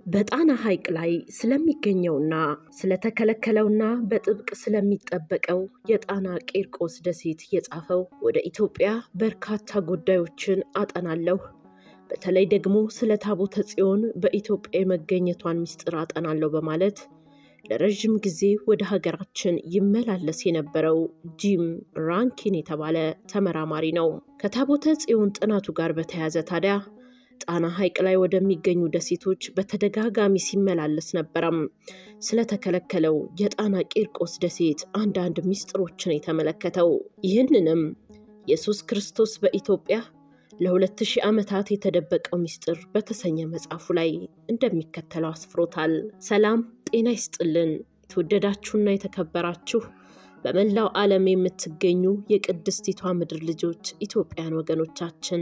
በጣና ሐይቅ ላይ ስለሚገኘውና ስለተከለከለውና በጥብቅ ስለሚጠበቀው የጣና ቂርቆስ ደሴት የጻፈው ወደ ኢትዮጵያ በርካታ ጉዳዮችን አጠናለሁ፣ በተለይ ደግሞ ስለ ታቦተ ጽዮን በኢትዮጵያ የመገኘቷን ምስጢር አጠናለሁ በማለት ለረዥም ጊዜ ወደ ሀገራችን ይመላለስ የነበረው ጂም ራንኪን የተባለ ተመራማሪ ነው። ከታቦተ ጽዮን ጥናቱ ጋር በተያያዘ ታዲያ ጣና ሐይቅ ላይ ወደሚገኙ ደሴቶች በተደጋጋሚ ሲመላለስ ነበረም። ስለተከለከለው የጣና ቂርቆስ ደሴት አንዳንድ ምስጢሮችን የተመለከተው ይህንንም ኢየሱስ ክርስቶስ በኢትዮጵያ ለሁለት ሺህ ዓመታት የተደበቀው ምስጢር በተሰኘ መጽሐፉ ላይ እንደሚከተለው አስፍሮታል። ሰላም ጤና ይስጥልን። የተወደዳችሁና የተከበራችሁ በመላው ዓለም የምትገኙ የቅድስቲቷ ምድር ልጆች ኢትዮጵያን ወገኖቻችን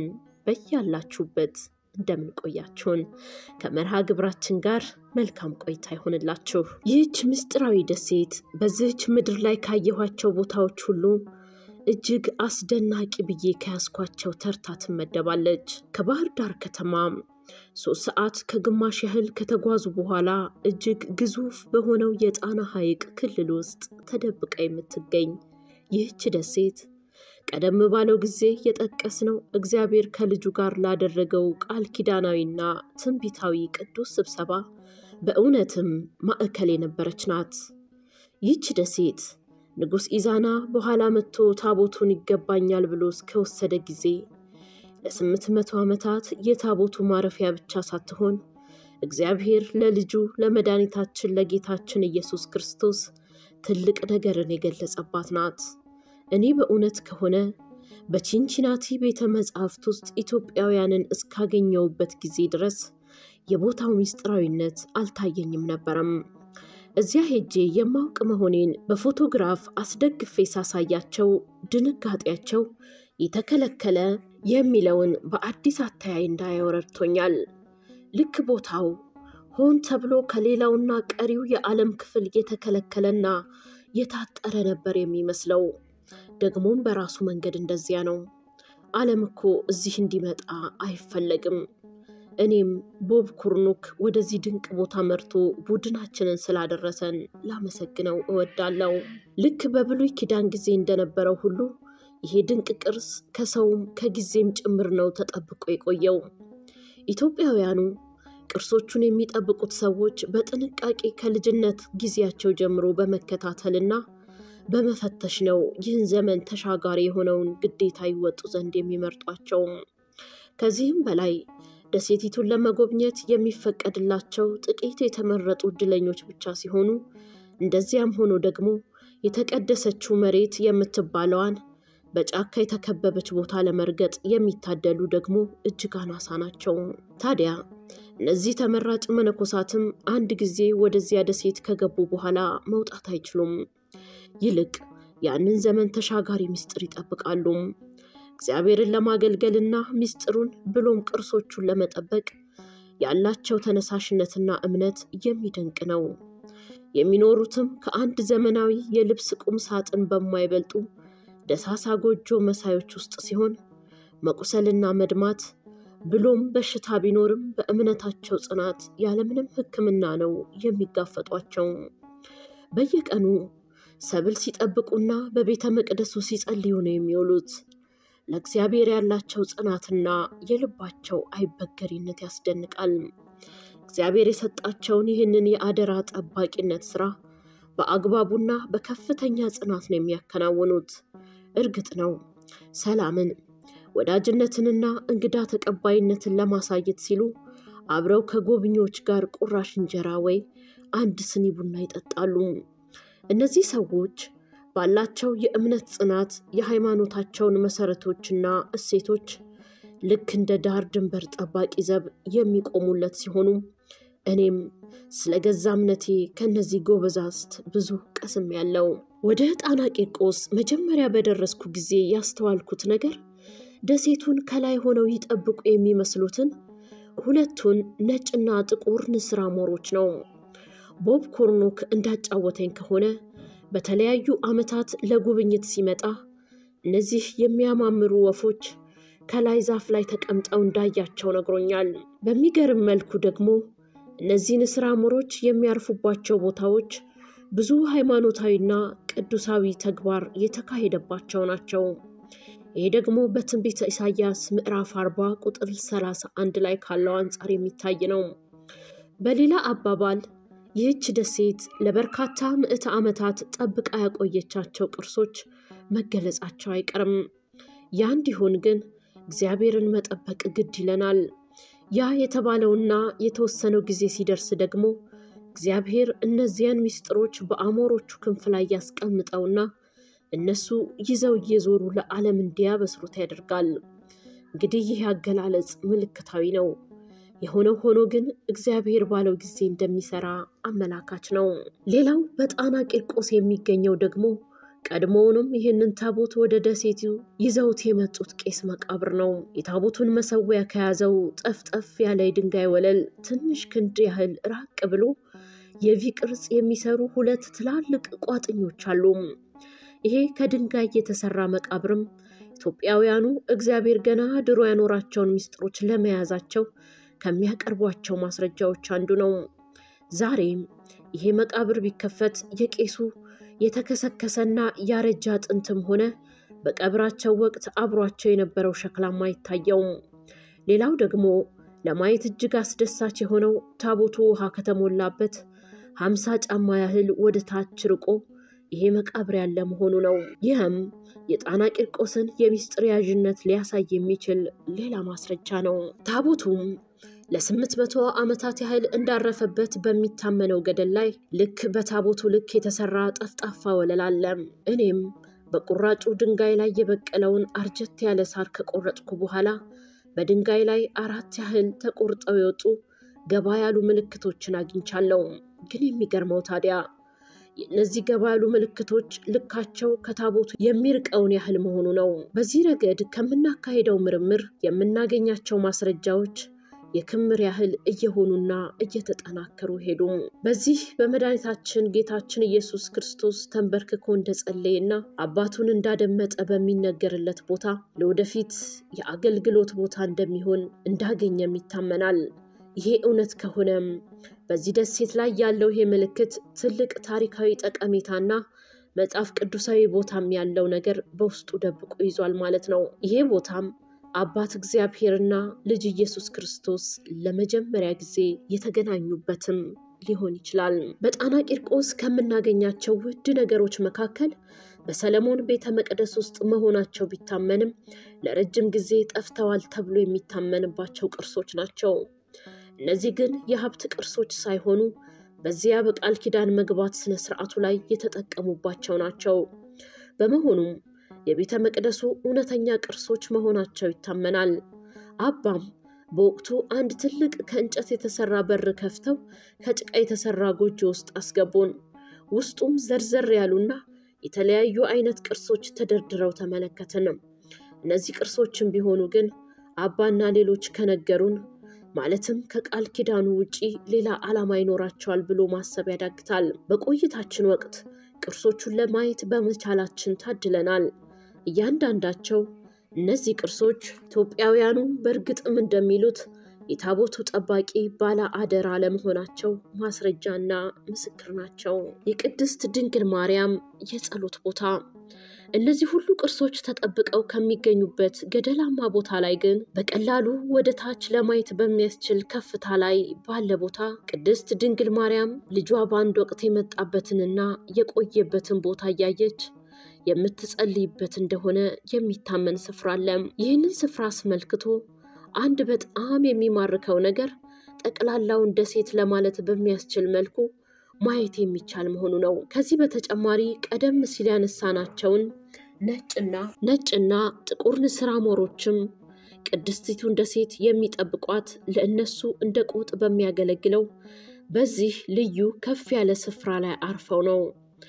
በያላችሁበት እንደምንቆያችሁን ከመርሃ ግብራችን ጋር መልካም ቆይታ ይሆንላችሁ። ይህች ምስጢራዊ ደሴት በዚህች ምድር ላይ ካየኋቸው ቦታዎች ሁሉ እጅግ አስደናቂ ብዬ ከያዝኳቸው ተርታ ትመደባለች። ከባህር ዳር ከተማ ሶስት ሰዓት ከግማሽ ያህል ከተጓዙ በኋላ እጅግ ግዙፍ በሆነው የጣና ሐይቅ ክልል ውስጥ ተደብቃ የምትገኝ ይህች ደሴት ቀደም ባለው ጊዜ የጠቀስነው እግዚአብሔር ከልጁ ጋር ላደረገው ቃል ኪዳናዊና ትንቢታዊ ቅዱስ ስብሰባ በእውነትም ማዕከል የነበረች ናት። ይህች ደሴት ንጉሥ ኢዛና በኋላ መጥቶ ታቦቱን ይገባኛል ብሎ እስከወሰደ ጊዜ ለስምንት መቶ ዓመታት የታቦቱ ማረፊያ ብቻ ሳትሆን እግዚአብሔር ለልጁ ለመድኃኒታችን ለጌታችን ኢየሱስ ክርስቶስ ትልቅ ነገርን የገለጸባት ናት። እኔ በእውነት ከሆነ በቺንቺናቲ ቤተ መጻሕፍት ውስጥ ኢትዮጵያውያንን እስካገኘውበት ጊዜ ድረስ የቦታው ምስጢራዊነት አልታየኝም ነበረም። እዚያ ሄጄ የማውቅ መሆኔን በፎቶግራፍ አስደግፌ ሳሳያቸው ድንጋጤያቸው የተከለከለ የሚለውን በአዲስ አተያይ እንዳየው ረድቶኛል። ልክ ቦታው ሆን ተብሎ ከሌላውና ቀሪው የዓለም ክፍል የተከለከለና የታጠረ ነበር የሚመስለው። ደግሞም በራሱ መንገድ እንደዚያ ነው። ዓለም እኮ እዚህ እንዲመጣ አይፈለግም። እኔም ቦብ ኩርኑክ ወደዚህ ድንቅ ቦታ መርቶ ቡድናችንን ስላደረሰን ላመሰግነው እወዳለሁ። ልክ በብሉይ ኪዳን ጊዜ እንደነበረው ሁሉ ይሄ ድንቅ ቅርስ ከሰውም ከጊዜም ጭምር ነው ተጠብቆ የቆየው። ኢትዮጵያውያኑ ቅርሶቹን የሚጠብቁት ሰዎች በጥንቃቄ ከልጅነት ጊዜያቸው ጀምሮ በመከታተልና በመፈተሽ ነው ይህን ዘመን ተሻጋሪ የሆነውን ግዴታ ይወጡ ዘንድ የሚመርጧቸው። ከዚህም በላይ ደሴቲቱን ለመጎብኘት የሚፈቀድላቸው ጥቂት የተመረጡ እድለኞች ብቻ ሲሆኑ እንደዚያም ሆኖ ደግሞ የተቀደሰችው መሬት የምትባለዋን በጫካ የተከበበች ቦታ ለመርገጥ የሚታደሉ ደግሞ እጅግ አናሳ ናቸው። ታዲያ እነዚህ ተመራጭ መነኮሳትም አንድ ጊዜ ወደዚያ ደሴት ከገቡ በኋላ መውጣት አይችሉም። ይልቅ ያንን ዘመን ተሻጋሪ ምስጢር ይጠብቃሉ። እግዚአብሔርን ለማገልገልና ምስጢሩን ብሎም ቅርሶቹን ለመጠበቅ ያላቸው ተነሳሽነትና እምነት የሚደንቅ ነው። የሚኖሩትም ከአንድ ዘመናዊ የልብስ ቁም ሳጥን በማይበልጡ ደሳሳ ጎጆ መሳዮች ውስጥ ሲሆን መቁሰልና መድማት ብሎም በሽታ ቢኖርም በእምነታቸው ጽናት ያለምንም ሕክምና ነው የሚጋፈጧቸው። በየቀኑ ሰብል ሲጠብቁና በቤተ መቅደሱ ሲጸልዩ ነው የሚውሉት። ለእግዚአብሔር ያላቸው ጽናትና የልባቸው አይበገሪነት ያስደንቃል። እግዚአብሔር የሰጣቸውን ይህንን የአደራ ጠባቂነት ስራ በአግባቡና በከፍተኛ ጽናት ነው የሚያከናውኑት። እርግጥ ነው ሰላምን፣ ወዳጅነትንና እንግዳ ተቀባይነትን ለማሳየት ሲሉ አብረው ከጎብኚዎች ጋር ቁራሽ እንጀራ ወይ አንድ ስኒ ቡና ይጠጣሉ። እነዚህ ሰዎች ባላቸው የእምነት ጽናት የሃይማኖታቸውን መሰረቶችና እሴቶች ልክ እንደ ዳር ድንበር ጠባቂ ዘብ የሚቆሙለት ሲሆኑ እኔም ስለ ገዛ እምነቴ ከእነዚህ ጎበዛዝት ብዙ ቀስም ያለው። ወደ ጣና ቂርቆስ መጀመሪያ በደረስኩ ጊዜ ያስተዋልኩት ነገር ደሴቱን ከላይ ሆነው ይጠብቁ የሚመስሉትን ሁለቱን ነጭና ጥቁር ንስር አሞሮች ነው። ቦብ ኮርኖክ እንዳጫወተኝ ከሆነ በተለያዩ ዓመታት ለጉብኝት ሲመጣ እነዚህ የሚያማምሩ ወፎች ከላይ ዛፍ ላይ ተቀምጠው እንዳያቸው ነግሮኛል። በሚገርም መልኩ ደግሞ እነዚህ ንስር አሞሮች የሚያርፉባቸው ቦታዎች ብዙ ሃይማኖታዊና ቅዱሳዊ ተግባር የተካሄደባቸው ናቸው። ይህ ደግሞ በትንቢተ ኢሳይያስ ምዕራፍ 40 ቁጥር 31 ላይ ካለው አንጻር የሚታይ ነው። በሌላ አባባል ይህች ደሴት ለበርካታ ምዕተ ዓመታት ጠብቃ ያቆየቻቸው ቅርሶች መገለጻቸው አይቀርም። ያ እንዲሆን ግን እግዚአብሔርን መጠበቅ ግድ ይለናል። ያ የተባለውና የተወሰነው ጊዜ ሲደርስ ደግሞ እግዚአብሔር እነዚያን ምስጢሮች በአሞሮቹ ክንፍ ላይ ያስቀምጠውና እነሱ ይዘው እየዞሩ ለዓለም እንዲያበስሩት ያደርጋል። እንግዲህ ይህ አገላለጽ ምልክታዊ ነው። የሆነው ሆኖ ግን እግዚአብሔር ባለው ጊዜ እንደሚሰራ አመላካች ነው። ሌላው በጣና ቂርቆስ የሚገኘው ደግሞ ቀድሞውንም ይህንን ታቦት ወደ ደሴቱ ይዘውት የመጡት ቄስ መቃብር ነው። የታቦቱን መሰዊያ ከያዘው ጠፍጠፍ ያለ የድንጋይ ወለል ትንሽ ክንድ ያህል ራቅ ብሎ የቪ ቅርጽ የሚሰሩ ሁለት ትላልቅ ቋጥኞች አሉ። ይሄ ከድንጋይ የተሰራ መቃብርም ኢትዮጵያውያኑ እግዚአብሔር ገና ድሮ ያኖራቸውን ምስጢሮች ለመያዛቸው ከሚያቀርቧቸው ማስረጃዎች አንዱ ነው። ዛሬም ይሄ መቃብር ቢከፈት የቄሱ የተከሰከሰና ያረጀ አጥንትም ሆነ በቀብራቸው ወቅት አብሯቸው የነበረው ሸክላም አይታየውም። ሌላው ደግሞ ለማየት እጅግ አስደሳች የሆነው ታቦቱ ውሃ ከተሞላበት ሀምሳ ጫማ ያህል ወደ ታች ርቆ ይሄ መቃብር ያለ መሆኑ ነው። ይህም የጣና ቂርቆስን የሚስጥር ያዥነት ሊያሳይ የሚችል ሌላ ማስረጃ ነው። ታቦቱም ለስምንት መቶ ዓመታት ያህል እንዳረፈበት በሚታመነው ገደል ላይ ልክ በታቦቱ ልክ የተሰራ ጠፍጣፋ ወለል አለ። እኔም በቁራጩ ድንጋይ ላይ የበቀለውን አርጀት ያለ ሳር ከቆረጥኩ በኋላ በድንጋይ ላይ አራት ያህል ተቆርጠው የወጡ ገባ ያሉ ምልክቶችን አግኝቻለሁ። ግን የሚገርመው ታዲያ እነዚህ ገባ ያሉ ምልክቶች ልካቸው ከታቦቱ የሚርቀውን ያህል መሆኑ ነው። በዚህ ረገድ ከምናካሄደው ምርምር የምናገኛቸው ማስረጃዎች የክምር ያህል እየሆኑና እየተጠናከሩ ሄዱ። በዚህ በመድኃኒታችን ጌታችን ኢየሱስ ክርስቶስ ተንበርክኮ እንደጸለየና አባቱን እንዳደመጠ በሚነገርለት ቦታ ለወደፊት የአገልግሎት ቦታ እንደሚሆን እንዳገኘም ይታመናል። ይሄ እውነት ከሆነም በዚህ ደሴት ላይ ያለው ይሄ ምልክት ትልቅ ታሪካዊ ጠቀሜታና መጽሐፍ ቅዱሳዊ ቦታም ያለው ነገር በውስጡ ደብቆ ይዟል ማለት ነው። ይሄ ቦታም አባት እግዚአብሔርና ልጅ ኢየሱስ ክርስቶስ ለመጀመሪያ ጊዜ የተገናኙበትም ሊሆን ይችላል። በጣና ቂርቆስ ከምናገኛቸው ውድ ነገሮች መካከል በሰለሞን ቤተ መቅደስ ውስጥ መሆናቸው ቢታመንም ለረጅም ጊዜ ጠፍተዋል ተብሎ የሚታመንባቸው ቅርሶች ናቸው። እነዚህ ግን የሀብት ቅርሶች ሳይሆኑ በዚያ በቃል ኪዳን መግባት ስነ ስርዓቱ ላይ የተጠቀሙባቸው ናቸው። በመሆኑም የቤተ መቅደሱ እውነተኛ ቅርሶች መሆናቸው ይታመናል። አባም በወቅቱ አንድ ትልቅ ከእንጨት የተሰራ በር ከፍተው ከጭቃ የተሰራ ጎጆ ውስጥ አስገቡን። ውስጡም ዘርዘር ያሉና የተለያዩ አይነት ቅርሶች ተደርድረው ተመለከትን። እነዚህ ቅርሶችም ቢሆኑ ግን አባና ሌሎች ከነገሩን ማለትም ከቃል ኪዳኑ ውጪ ሌላ ዓላማ ይኖራቸዋል ብሎ ማሰብ ያዳግታል። በቆይታችን ወቅት ቅርሶቹን ለማየት በመቻላችን ታድለናል። እያንዳንዳቸው እነዚህ ቅርሶች ኢትዮጵያውያኑ በእርግጥም እንደሚሉት የታቦቱ ጠባቂ ባለ አደራ ለመሆናቸው ማስረጃና ምስክር ናቸው። የቅድስት ድንግል ማርያም የጸሎት ቦታ እነዚህ ሁሉ ቅርሶች ተጠብቀው ከሚገኙበት ገደላማ ቦታ ላይ ግን በቀላሉ ወደ ታች ለማየት በሚያስችል ከፍታ ላይ ባለ ቦታ ቅድስት ድንግል ማርያም ልጇ በአንድ ወቅት የመጣበትንና የቆየበትን ቦታ እያየች የምትጸልይበት እንደሆነ የሚታመን ስፍራ አለ። ይህንን ስፍራ አስመልክቶ አንድ በጣም የሚማርከው ነገር ጠቅላላውን ደሴት ለማለት በሚያስችል መልኩ ማየት የሚቻል መሆኑ ነው። ከዚህ በተጨማሪ ቀደም ሲል ያነሳናቸውን ነጭና ነጭና ጥቁር ንስር አሞሮችም ቅድስቲቱን ደሴት የሚጠብቋት ለእነሱ እንደ ቆጥ በሚያገለግለው በዚህ ልዩ ከፍ ያለ ስፍራ ላይ አርፈው ነው።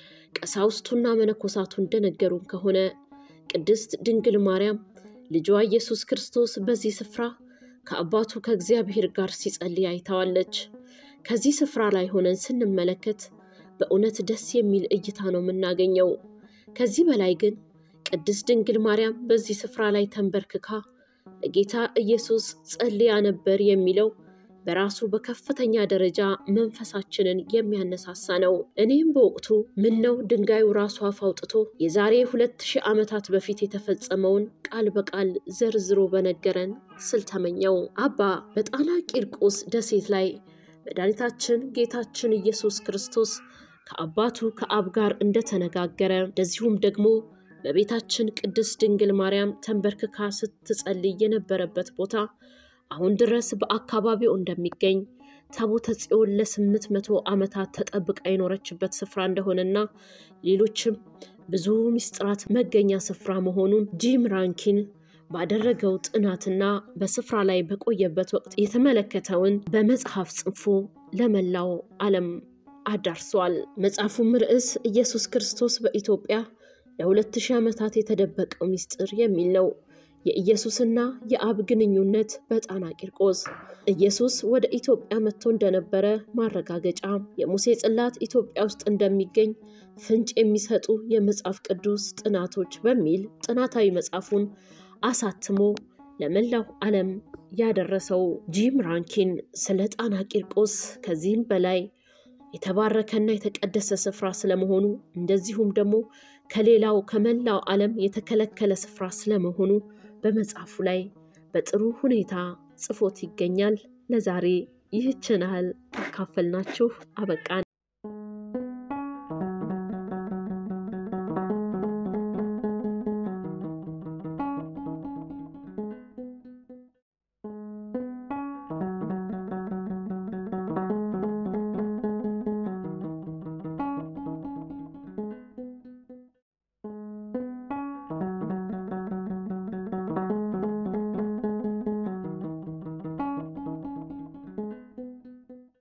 ቀሳውስቱና መነኮሳቱ እንደነገሩን ከሆነ ቅድስት ድንግል ማርያም ልጇ ኢየሱስ ክርስቶስ በዚህ ስፍራ ከአባቱ ከእግዚአብሔር ጋር ሲጸልይ አይተዋለች። ከዚህ ስፍራ ላይ ሆነን ስንመለከት በእውነት ደስ የሚል እይታ ነው የምናገኘው። ከዚህ በላይ ግን ቅድስት ድንግል ማርያም በዚህ ስፍራ ላይ ተንበርክካ ለጌታ ኢየሱስ ጸልያ ነበር የሚለው በራሱ በከፍተኛ ደረጃ መንፈሳችንን የሚያነሳሳ ነው። እኔም በወቅቱ ምን ነው ድንጋዩ ራሱ አፍ አውጥቶ የዛሬ ሁለት ሺህ ዓመታት በፊት የተፈጸመውን ቃል በቃል ዘርዝሮ በነገረን ስል ተመኘው። አባ በጣና ቂርቆስ ደሴት ላይ መድኃኒታችን ጌታችን ኢየሱስ ክርስቶስ ከአባቱ ከአብ ጋር እንደተነጋገረ እንደዚሁም ደግሞ በቤታችን ቅድስት ድንግል ማርያም ተንበርክካ ስትጸልይ የነበረበት ቦታ አሁን ድረስ በአካባቢው እንደሚገኝ ታቦተ ጽዮን ለስምንት መቶ ዓመታት ተጠብቃ የኖረችበት ስፍራ እንደሆነና ሌሎችም ብዙ ምስጢራት መገኛ ስፍራ መሆኑን ጂም ራንኪን ባደረገው ጥናትና በስፍራ ላይ በቆየበት ወቅት የተመለከተውን በመጽሐፍ ጽፎ ለመላው ዓለም አዳርሷል። መጽሐፉም ርዕስ ኢየሱስ ክርስቶስ በኢትዮጵያ ለሁለት ሺህ ዓመታት የተደበቀው ምስጢር የሚል ነው። የኢየሱስና የአብ ግንኙነት በጣና ቂርቆስ ኢየሱስ ወደ ኢትዮጵያ መጥቶ እንደነበረ ማረጋገጫ፣ የሙሴ ጽላት ኢትዮጵያ ውስጥ እንደሚገኝ ፍንጭ የሚሰጡ የመጽሐፍ ቅዱስ ጥናቶች በሚል ጥናታዊ መጽሐፉን አሳትሞ ለመላው ዓለም ያደረሰው ጂም ራንኪን ስለ ጣና ቂርቆስ ከዚህም በላይ የተባረከና የተቀደሰ ስፍራ ስለመሆኑ እንደዚሁም ደግሞ ከሌላው ከመላው ዓለም የተከለከለ ስፍራ ስለመሆኑ በመጽሐፉ ላይ በጥሩ ሁኔታ ጽፎት ይገኛል። ለዛሬ ይህችን ያህል ካካፈልናችሁ አበቃን።